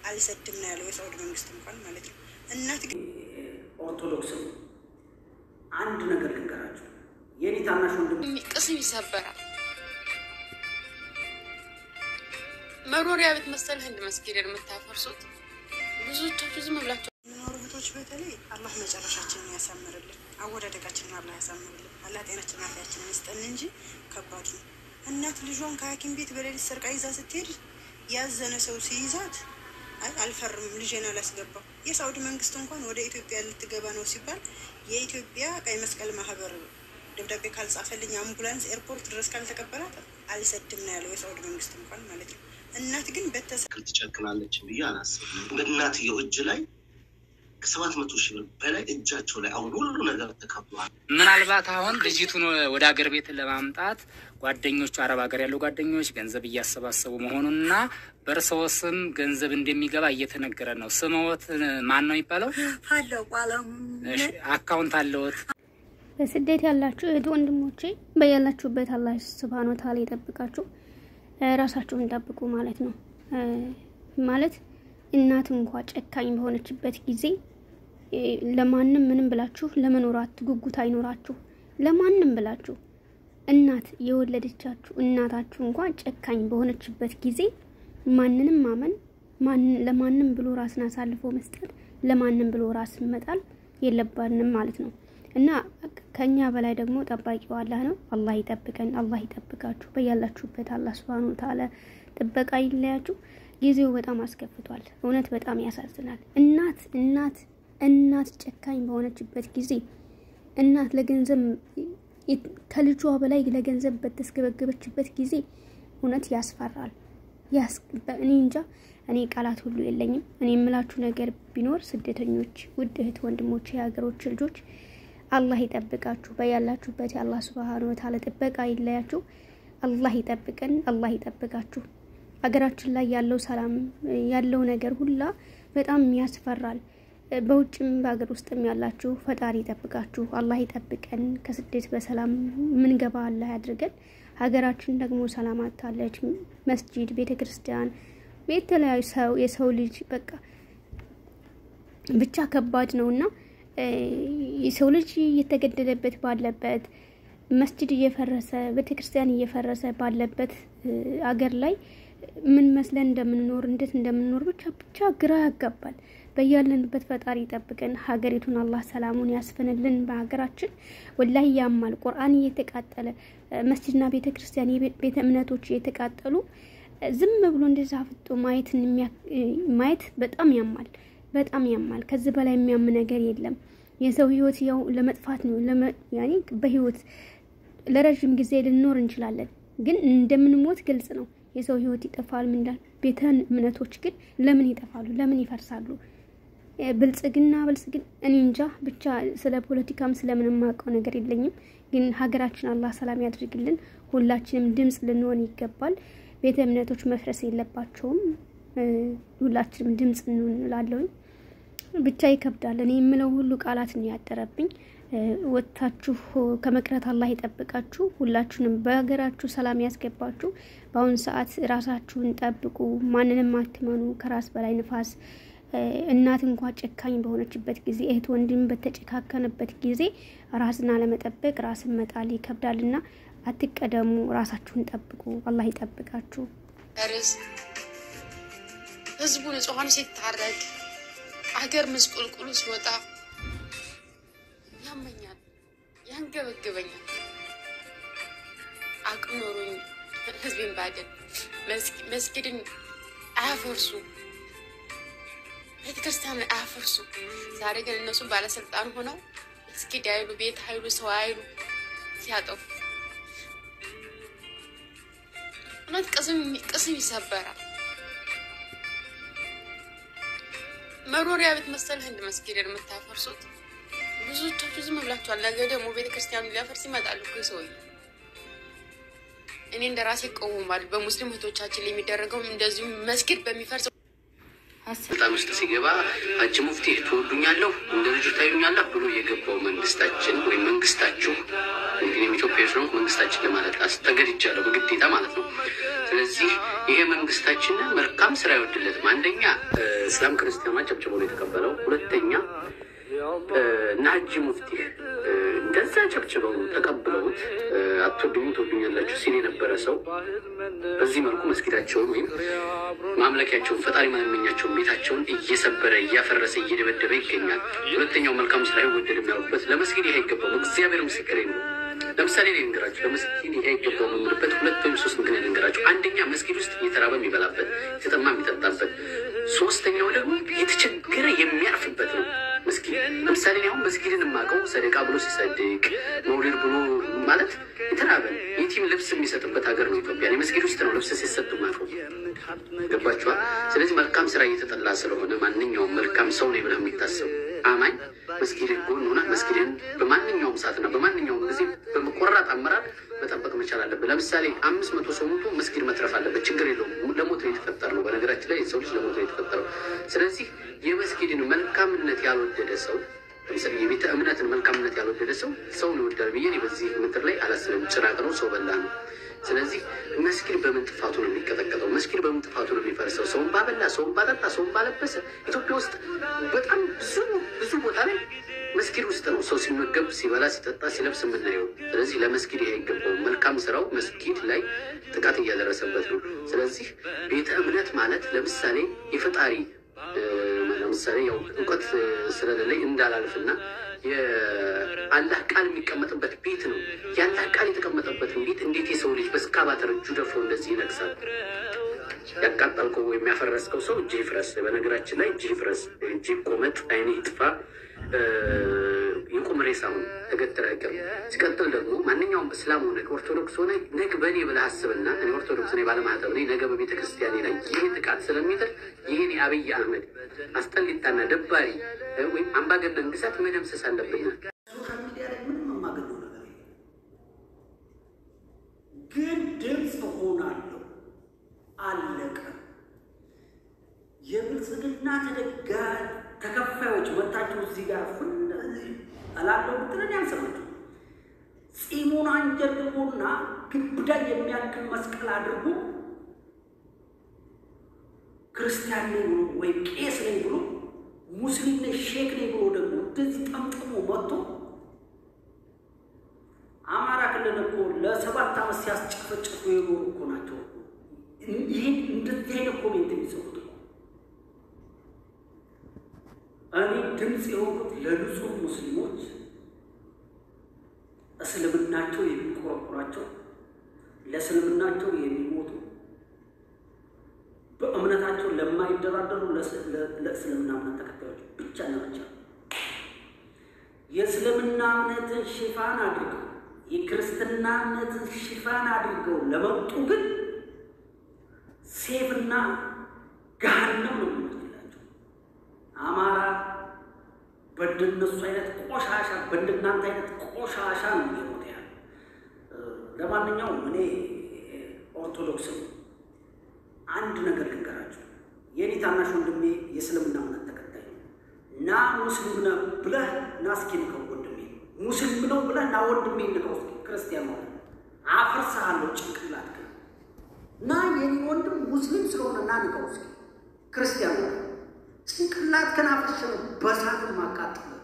አልሰድም ነው ያለው የሳውዲ መንግስት እንኳን ማለት ነው። እናት ግን ኦርቶዶክስም አንድ ነገር ልንገራቸው፣ የኔ ታናሽ ወንድም ቅስም ይሰበራል። መኖሪያ ቤት መሰል ህንድ መስጊድን የምታፈርሱት ብዙዎቻችሁ ዝም ብላችሁ የምኖሩ እህቶች በተለይ አላህ መጨረሻችንን ያሳምርልን፣ አወዳደቃችንን አላህ ያሳምርልን። አላህ ጤናችን አፍያችንን ይስጠን እንጂ ከባድ ነው። እናት ልጇን ከሐኪም ቤት በሌሊት ሰርቃ ይዛ ስትሄድ ያዘነ ሰው ሲይዛት አይ አልፈርምም ልጄን አላስገባም። የሳውዲ መንግስት እንኳን ወደ ኢትዮጵያ ልትገባ ነው ሲባል የኢትዮጵያ ቀይ መስቀል ማህበር ደብዳቤ ካልጻፈልኝ አምቡላንስ ኤርፖርት ድረስ ካልተቀበላት አልሰድም ነው ያለው የሳውዲ መንግስት እንኳን ማለት ነው። እናት ግን በተሰ ትክክል ትጨክናለች ብዬ አላስብም። በእናትየው እጅ ላይ ከሰባት መቶ ሺህ ብር በላይ እጃቸው ላይ አሁን ሁሉ ነገር ተከብሏል። ምናልባት አሁን ልጅቱን ወደ አገር ቤት ለማምጣት ጓደኞቹ አረብ ሀገር ያሉ ጓደኞች ገንዘብ እያሰባሰቡ መሆኑንና በእርስዎ ስም ገንዘብ እንደሚገባ እየተነገረ ነው። ስምዎት ማን ነው የሚባለው? እሺ፣ አካውንት አለዎት? በስደት ያላችሁ እህት ወንድሞቼ በያላችሁበት አላህ ስብሃነ ወተዓላ ይጠብቃችሁ። ራሳችሁን ጠብቁ ማለት ነው። ማለት እናት እንኳ ጨካኝ በሆነችበት ጊዜ ለማንም ምንም ብላችሁ ለመኖራት ጉጉት አይኖራችሁ። ለማንም ብላችሁ እናት የወለደቻችሁ እናታችሁ እንኳ ጨካኝ በሆነችበት ጊዜ ማንንም ማመን ለማንም ብሎ ራስን አሳልፎ መስጠት ለማንም ብሎ ራስን መጣል የለባንም ማለት ነው። እና ከኛ በላይ ደግሞ ጠባቂው አላህ ነው። አላህ ይጠብቀን፣ አላህ ይጠብቃችሁ። በያላችሁበት አላህ ሱብሃነሁ ወተዓላ ጥበቃ ይለያችሁ። ጊዜው በጣም አስከፍቷል። እውነት በጣም ያሳዝናል። እናት እናት እናት ጨካኝ በሆነችበት ጊዜ እናት ለገንዘብ ከልጇ በላይ ለገንዘብ በተስገበገበችበት ጊዜ እውነት ያስፈራል። እኔ እንጃ እኔ ቃላት ሁሉ የለኝም። እኔ የምላችሁ ነገር ቢኖር ስደተኞች፣ ውድ እህት ወንድሞች፣ የሀገሮች ልጆች አላህ ይጠብቃችሁ። በያላችሁበት የአላህ ሱብሃነ ወተዓላ ጥበቃ ይለያችሁ። አላህ ይጠብቀን፣ አላህ ይጠብቃችሁ። ሀገራችን ላይ ያለው ሰላም ያለው ነገር ሁላ በጣም ያስፈራል። በውጭም በሀገር ውስጥም ያላችሁ ፈጣሪ ይጠብቃችሁ፣ አላህ ይጠብቀን። ከስደት በሰላም ምንገባ አላህ ያድርገን። ሀገራችን ደግሞ ሰላም አታለች። መስጂድ፣ ቤተ ክርስቲያን፣ የተለያዩ ሰው የሰው ልጅ በቃ ብቻ ከባድ ነው እና የሰው ልጅ እየተገደለበት ባለበት መስጂድ እየፈረሰ ቤተ ክርስቲያን እየፈረሰ ባለበት አገር ላይ ምን መስለን እንደምንኖር እንዴት እንደምንኖር ብቻ ብቻ ግራ ያጋባል። በያለንበት ፈጣሪ ይጠብቀን። ሀገሪቱን አላህ ሰላሙን ያስፍንልን። በሀገራችን ወላሂ ያማል። ቁርአን እየተቃጠለ መስጂድና ቤተ ክርስቲያን ቤተ እምነቶች እየተቃጠሉ ዝም ብሎ እንደዛ ፍጦ ማየትን ማየት በጣም ያማል፣ በጣም ያማል። ከዚህ በላይ የሚያም ነገር የለም። የሰው ህይወት ያው ለመጥፋት ነው። ያኔ በህይወት ለረዥም ጊዜ ልንኖር እንችላለን፣ ግን እንደምንሞት ግልጽ ነው። የሰው ህይወት ይጠፋል። ምንዳል ቤተ እምነቶች ግን ለምን ይጠፋሉ? ለምን ይፈርሳሉ? ብልጽግና ብልጽግና እኔ እንጃ ብቻ ስለ ፖለቲካም ስለምንም የማውቀው ነገር የለኝም። ግን ሀገራችን አላህ ሰላም ያድርግልን። ሁላችንም ድምፅ ልንሆን ይገባል። ቤተ እምነቶች መፍረስ የለባቸውም። ሁላችንም ድምፅ እንላለውኝ። ብቻ ይከብዳል። እኔ የምለው ሁሉ ቃላት ነው ያጠረብኝ። ወጥታችሁ ከመቅረት አላህ ይጠብቃችሁ። ሁላችሁንም በሀገራችሁ ሰላም ያስገባችሁ። በአሁኑ ሰዓት ራሳችሁን ጠብቁ። ማንንም አትመኑ። ከራስ በላይ ንፋስ። እናት እንኳ ጨካኝ በሆነችበት ጊዜ፣ እህት ወንድም በተጨካከነበት ጊዜ ራስን አለመጠበቅ ራስን መጣል ይከብዳልና አትቀደሙ። ራሳችሁን ጠብቁ። አላህ ይጠብቃችሁ። ርስ ህዝቡ ንጹሐን ሲታረድ አገር ምስቁልቁሉ ሲወጣ ያመኛል፣ ያንገበግበኛል። አቅም ኖሮኝ ህዝቤን ባደን መስጊድን አያፈርሱ፣ ቤተክርስቲያን አያፈርሱ። ዛሬ ግን እነሱ ባለስልጣን ሆነው መስጊድ አይሉ፣ ቤት አይሉ፣ ሰው አይሉ ሲያጠፉ እውነት ቅስም ይሰበራል። መኖሪያ ቤት መሰል ህንድ መስጊድን የምታፈርሱት ብዙዎቻችሁ ዝም ብላችኋል። ነገ ደግሞ ቤተ ክርስቲያኑ ሊያፈርስ ይመጣሉ እኮ ሰውዬ። እኔ እንደ ራሴ እቃወማለሁ። በሙስሊም እህቶቻችን ላይ የሚደረገው እንደዚሁም መስጊድ በሚፈርሰው ስልጣን ውስጥ ሲገባ ሀጂ ሙፍቲ ትወዱኛለሁ እንደ ልጁ ታዩኛለሁ ብሎ የገባው መንግስታችን ወይም መንግስታችሁ እንግዲህ ኢትዮጵያ ስለሆንኩ መንግስታችን ለማለት አስተገድጃለሁ በግዴታ ማለት ነው። ስለዚህ ይሄ መንግስታችን መልካም ስራ አይወድለትም። አንደኛ እስላም ክርስቲያኗ ጨብጭቦ ነው የተቀበለው። ሁለተኛ እና ሀጂ ሙፍቲ እንደዛ ጨብጭበው ተቀብለውት አትወዱኝም ትወዱኛላችሁ ሲል የነበረ ሰው በዚህ መልኩ መስጊዳቸውን ወይም ማምለኪያቸውን ፈጣሪ ማመኛቸውን ቤታቸውን እየሰበረ እያፈረሰ እየደበደበ ይገኛል። ሁለተኛው መልካም ስራ አይወደድም ያሉበት ለመስጊድ ይሄ አይገባውም። እግዚአብሔር ምስክሬ ነው። ለምሳሌ እኔ ልንገራችሁ፣ ለመስጊድ ይሄ አይገባውም የምልበት ሁለት ወይም ሶስት ምክንያት ልንገራችሁ። አንደኛ መስጊድ ውስጥ እየተራበ የሚበላበት የተጠማ የሚጠጣበት፣ ሶስተኛው ደግሞ የተቸገረ የሚያርፍበት ነው። መስጊድ ለምሳሌ እኔ አሁን መስጊድን የማውቀው ሰደቃ ብሎ ሲሰድቅ መውሊድ ብሎ ማለት የተራበ የቲም ልብስ የሚሰጥበት ሀገር ነው ኢትዮጵያ። እኔ መስጊድ ውስጥ ነው ልብስ ሲሰጡ ማቀው ገባችኋል? ስለዚህ መልካም ስራ እየተጠላ ስለሆነ ማንኛውም መልካም ሰው ነው ብለህ የሚታሰቡ አማኝ መስጊድን ጎን ሆና መስጊድን በማንኛውም ሰዓትና በማንኛውም ጊዜ በመቆራጥ አመራር መጠበቅ መቻል አለብን። ለምሳሌ አምስት መቶ ሰው ሞቶ መስጊድ መትረፍ አለበት። ችግር የለውም። ለሞት ነው የተፈጠር ነው። በነገራችን ላይ የሰው ልጅ ለሞት ነው የተፈጠረው። ስለዚህ የመስጊድን መልካምነት ያልወደደ ሰው ለምሳሌ የቤተ እምነትን መልካምነት ያልወደደ ሰው ሰውን ይወዳል ብዬ እኔ በዚህ ምድር ላይ አላስብም። ጭራቅ ነው፣ ሰው በላ ነው። ስለዚህ መስጊድ በምን ጥፋቱ ነው የሚቀጠቀጠው? መስጊድ በምን ጥፋቱ ነው የሚፈርሰው? ሰውን ባበላ፣ ሰውን ባጠጣ፣ ሰውን ባለበሰ። ኢትዮጵያ ውስጥ በጣም ብዙ ብዙ ቦታ ላይ መስጊድ ውስጥ ነው ሰው ሲመገብ፣ ሲበላ፣ ሲጠጣ፣ ሲለብስ የምናየው። ስለዚህ ለመስጊድ ይሄ አይገባውም። መልካም ስራው መስጊድ ላይ ጥቃት እያደረሰበት ነው። ስለዚህ ቤተ እምነት ማለት ለምሳሌ የፈጣሪ ለምሳሌ ያው እውቀት ስለሌለኝ እንዳላልፍና የአላህ ቃል የሚቀመጥበት ቤት ነው። የአላህ ቃል የተቀመጠበትን ቤት እንዴት የሰው ልጅ በስካባተር እጁ ደፍሮ እንደዚህ ይነግሳል? ያቃጠልከው ወይም ያፈረስከው ሰው እጅ ይፍረስ። በነገራችን ላይ እጅ ይፍረስ፣ እጅ ቆመጥ፣ አይን ይጥፋ፣ የቁም ሬሳ ሁን ተገትረ አይቀርም። ሲቀጥል ደግሞ ማንኛውም እስላም ሆነ ኦርቶዶክስ ሆነ ነግ በእኔ ብለህ አስብና እኔ ኦርቶዶክስ ነኝ ባለማህተብ ነኝ። ነገ በቤተ ክርስቲያኔ ላይ ይህ ጥቃት ስለሚጥል ይህን የአብይ አህመድ አስጠሊታና ደባሪ ወይም አምባገነን ግዛት መደምሰስ አለብናል። ሶሻል ሚዲያ ላይ ምንም የማገኘው ነገር የለም፣ ግን ድምፅ ሆናለሁ። አለቀ። የብልጽግና ተደጋ ተከፋዮች መታችሁ እዚህ ጋር ፍን እላለሁ ብትለን ያልሰማችሁ ፂሙን አንጀርግቦና ግብዳ የሚያክል መስቀል አድርጎ ክርስቲያን ነኝ ብሎ ወይም ቄስ ነኝ ብሎ ሙስሊም ነኝ ሼክ ነኝ ብሎ ደግሞ እንደዚህ ጠምጥሞ መጥቶ አማራ ክልል እኮ ለሰባት ዓመት ሲያስጨፈጭፉ የኖሩ እኮ ናቸው። ይህን እንደዚህ አይነት ኮሜንት የሚጽፉት እኮ እኔ ድምፅ የሆኑት ለንጹህ ሙስሊሞች እስልምናቸው የሚቆረቁራቸው ለእስልምናቸው የሚሞቱ በእምነታቸው ለማይደራደሩ ለእስልምና እምነት ተከታዮች ብቻና ብቻ የእስልምና እምነትን ሽፋን አድርገው የክርስትና እምነትን ሽፋን አድርገው ለመጡ ግን ሴፍና ገሃነም ነው የሚመስላቸው። አማራ በእንደነሱ አይነት ቆሻሻ በእንደናንተ አይነት ቆሻሻ ነው እየሞተ ያለ። ለማንኛውም እኔ ኦርቶዶክስም አንድ ነገር ልንገራችሁ። የኔ ታናሽ ወንድሜ የእስልምና እምነት ተከታይ ነው። ና ሙስሊም ነህ ብለህ ና እስኪ ንከው ወንድሜ፣ ሙስሊም ነው ብለህ ና ወንድሜ ንከው እስኪ። ክርስቲያን ሆነ አፈርሰሃለሁ ጭንቅላት ግን ና የኔ ወንድም ሙስሊም ስለሆነ ና ንከው እስኪ። ክርስቲያን ሆነ ጭንቅላት ከን አፈርሽ ነው በሳት ማቃጠል